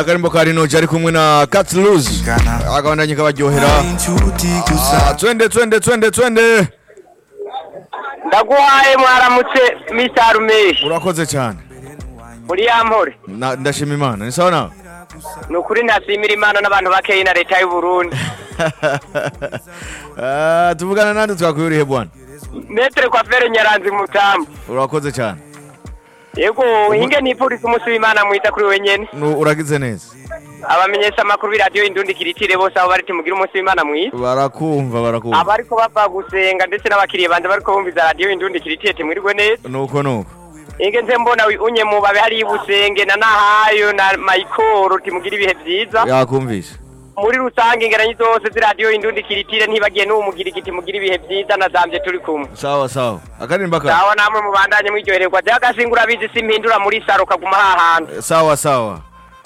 akarimbo ka rinoji ari kumwe na Catluzi akabandanye kabaryohera Ah, twende twende twende twende ndaguhaye mwaramutse Mr. Rumeshi urakoze cyane muri yampore Na- ndashima imana ni sawa nawe ni ukuri ntasimira imana n'abantu bakeyi na leta y'u Burundi Ah, tuvugana nande twakuyurihe bwana metere kwa fere nyaranzi mutamu urakoze cyane yego hinge nipfuriza umunsi w'imana mwiza kuri wenyene Nu- uragize neza abamenyesha amakuru b'iradiyo indundi kiritire bose aho bari mugire umunsi w'imana mwiza barakumva barakumva abariko bava gusenga ndetse n'abakiriya banje bariko bumviza radiyo indundi kiritire timwirirwe neza nuko nuko hinge nze mbona unye mu babe hariyo ibusenge na nahayo na mayikoro timugire ibihe vyiza yakumvise muri rusange ingeranyi zose z'iradiyo indundi kiritire ntibagiye n'uwo mugira igiti mugira ibihe vyiza nazamvye turi kumwe sawa sawa akarimba ka sawa namwe mubandanye mwiryohererwa je agasingura bizi simpindura muri saro kaguma hahandi sawa sawa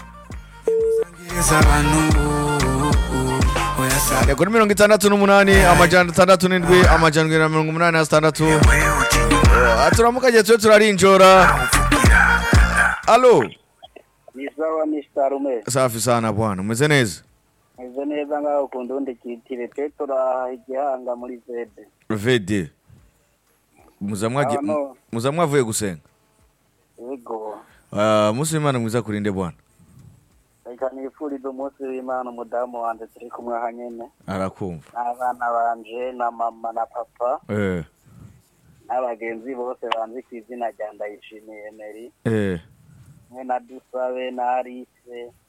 ni kuri mirongo itandatu n'umunani amajana atandatu n'indwi amajana indwi na mirongo umunani na sitandatu Ah, turamukagiye tube turarinjora alo ni sawa ni starume safi sana bwana umeze neza meze neza ngaho ku ndundi kitire twe turaha igihanga muri zede vd muza mwagi- Ah, no. muza mwavuye gusenga yego Ah, umunsi w'imana mwiza kurinde bwana reka nifurize umunsi w'imana umudamu wanje turi kumwe aha nyene arakumva n'abana banje na mama na papa eh n'abagenzi bose banzi ku izina rya ndayishimiye meri eh mwe na dusabe na arise